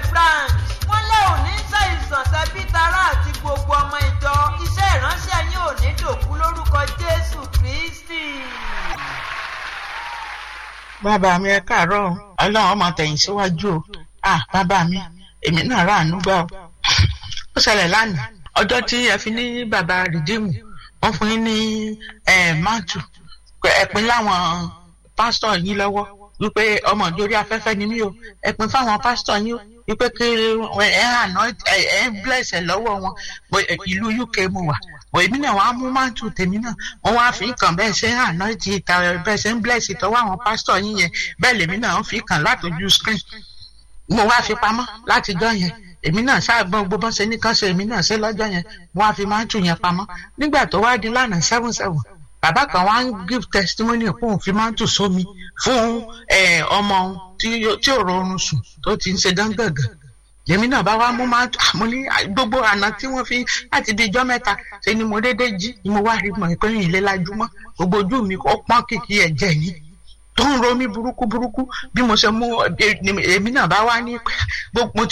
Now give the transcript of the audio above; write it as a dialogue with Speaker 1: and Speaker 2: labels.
Speaker 1: branch wọ́n lé òní ṣàìsàn tẹbí tará àti gbogbo ọmọ ìjọ iṣẹ́ ìránṣẹ́ yín ò ní dòkú lórúkọ jésù kristi.
Speaker 2: bàbá mi ẹ káàárọ̀ o ọlọ́run ọmọ tẹ̀yìn síwájú o ah bàbá mi èmi náà ráàánú gbà o ó ṣẹlẹ̀ lánàá ọjọ́ tí ẹ fi ní bàbá rìdíìmù wọ́n fún yín ní máàtù ẹ̀pin láwọn pásítọ̀ yín lọ́wọ́ wípé ọmọ ìjórí afẹ́fẹ́ ni mí o ẹ̀pin fáwọn pásítọ̀ yín o wípé kí ẹ àná ẹ bless ẹ lọ́wọ́ wọn ìlú uk mo wà bọ̀ èmi náà wàá mú máàtù tèmi náà wọ́n wá fi kàn bẹ́ẹ̀ ṣe àná ti ìta bẹ́ẹ̀ ṣe ń bless ìtọ́wọ́ àwọn pásítọ̀ yín yẹn bẹ́ẹ̀ lèmi náà ń fi kàn látọjú screen mo wá fi pamọ́ látijọ́ yẹn èmi náà ṣáàgbọ́n gbogbo bọ́n ṣe ní kán ṣe èmi náà ṣe lọ́jọ́ yẹn mo wá fi máàtù yẹn pamọ́ nígbà tó wá di lánàá seven seven bàbá kan wá ń give testimony fún òun fi máàtù sómi fún ọmọ tí ò rọrùn sùn tó ti ń ṣe dángàngàn lèmi náà bá wá mú máàtù àmọ́ ní gbogbo àná tí wọ́n fi láti di ijọ́ mẹ́ta ṣe ni mo dédé jí ni mo wá rí mọ̀ pé ìlé lajúmọ́ gbogbo ojú mi ó pọ́n kìkì ẹ̀jẹ̀ ni tó ń ro mí burúkú burúkú bí mo ṣe mú èmi náà bá wá ní gbogbo